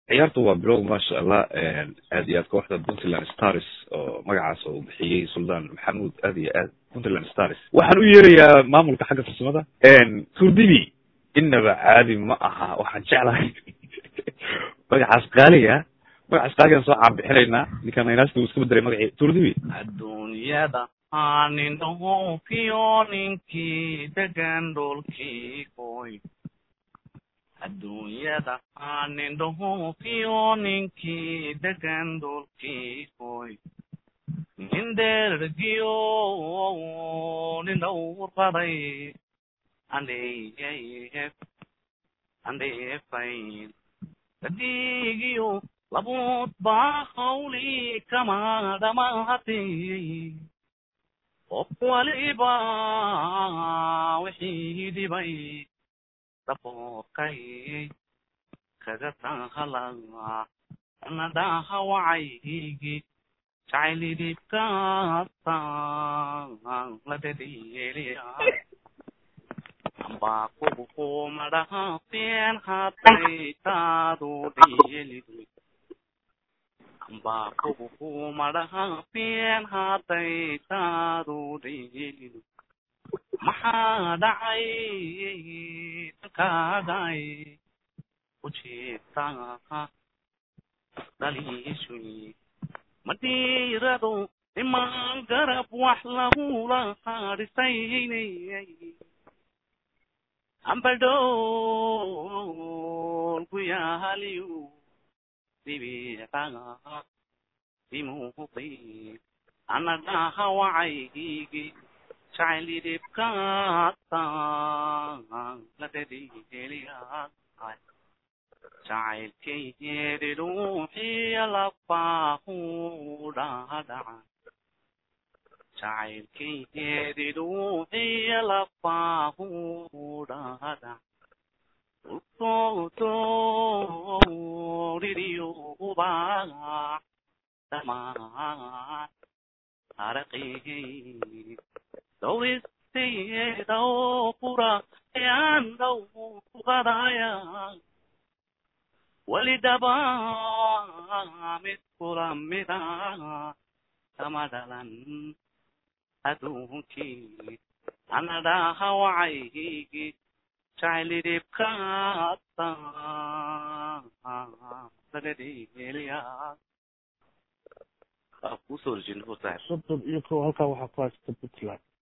ciyaartu waa bilow maasha allah aad iyo aad kooxda puntland stars oo magacaas oo bixiyey suldaan maxamuud aad iyo aad puntland stars waxaan u yeerayaa maamulka xagga farsamada turdibi inaba caadi ma aha waxaan jeclahay magacaas qaaliga magacaas qaaligaan soo caabixinaynaa ninkaan naynaasta uu iska bedelay magacii turdibi adduunyada aanin dhoofiyo ninkii degan dhulkii koy adduunyada aanin dhoofiyo ninkii degan dhulkii koy nin dhergiyo nin dhowrqaday andheeyay andheefayn dadigiyo labuud baa hawli kama dhamaatay qof waliba wixii dhibay daboorkay kaga tahala nadaha wacaygi jacaylidibkaasa la dhedheeliya amba kubukumadhaafeen haday taadu dhiyelid amba kubukumadhaafeen haday taadu dhiyelid maxaa dhacay dalkaagay ujeedtaa dhaliishuy madhiirado imaan garab wax lagula hadhisaynay ambadhool ku yaaliyu dibiiqaga imuuqi anadhaha wacaygi jacaylidibkaasa la dhedheeliyaa jacaylkaygeedi ruuxiya lafaahu dhadhaca jacaylkaygeedi ruuxiya lafaahu dhadhaca ultoodoririyoba dhamaan araqay dowristeedao qura ayaan dhow qadaya walidaba mid kula mida kama dhalan adduunkii anadhaha wacaygi jacaylidibkaasa ladhedheeliya kusoo rejin soddon iyo kow halkaa waxaa ku haysta puntland